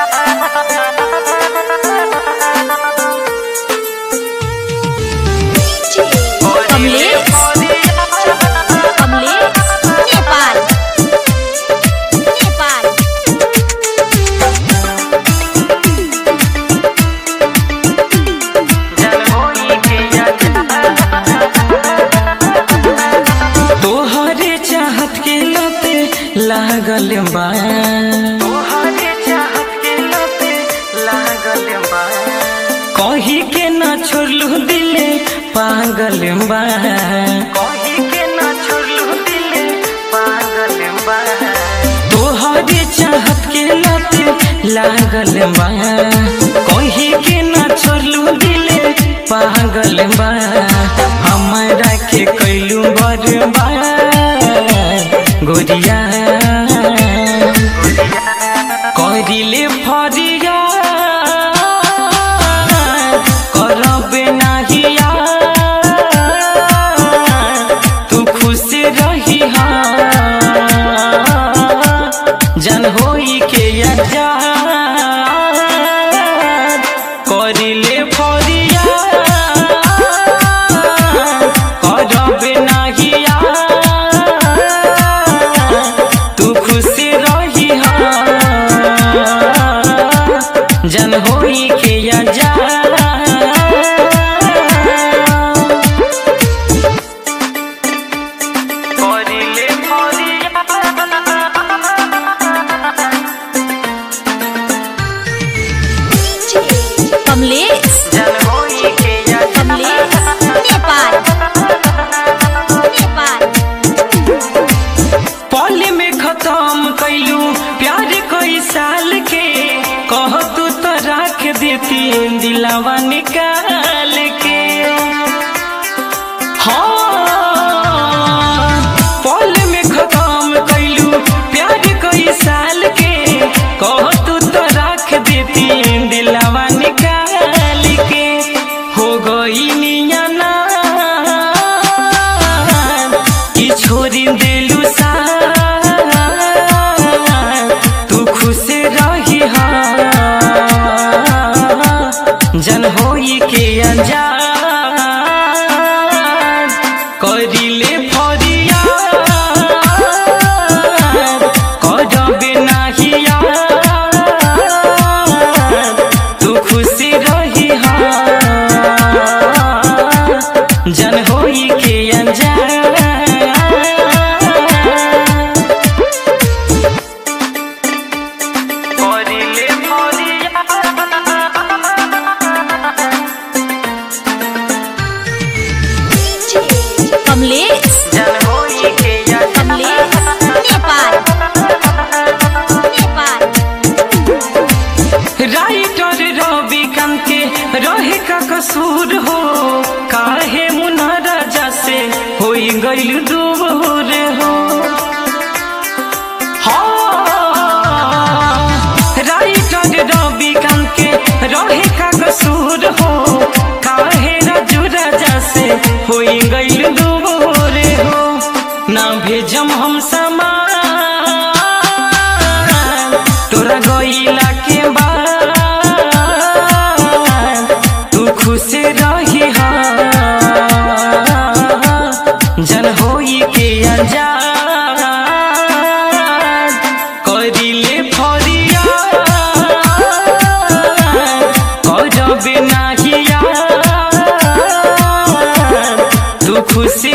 कमलेश कमलेश नेपाल नेपाल तोहरे चाहत के लते लागल बा तोहरे चाहत के लते लागल बा कही के ना छोड़लू दिले पागल बा कही के ना छोड़लू दिले पागल बा तोहरे चाहत के लते लागल बा कही के ना छोड़लू दिले पागल बा हमरा के कैलू बर्बाद गोरिया करिले फरिया करब नाहिया तू खुश रही जन होई के अजा करिले फरिया करब नाहिया तू खुश रही जन होई के अजा करिले फरिया कमलेश जन होई के अजा कमलेश नेपाल नेपाल पल में खत्म कैलू प्यार कई साल के कह तू तो रख देती दिलावा निकाल के हाँ पल में खत्म कैलू प्यार कई साल के कह तू तो रख देती दिलावा निकाल के हो गई नियाना कि छोड़ी देलू सा तू खुश रही जन होई के अनजान करिले फरिया करबे नाहिया तू खुश रही जन होई के अनजान करिले फरिया कमलेश जन होई के कमलेश नेपाल नेपाल राइटर रवि के रहे का कसूर हो काहे मुना राजा से होई गइल दूर हो हाँ, राइटर रवि के रहे का कसूर हो काहे राजू राजा से होई गइल दूर हो ना भेजम हम समान तोरा गइला के बाद तू खुश रही जन होई के अनजान करिले फरिया करबे नाहिया तू खुश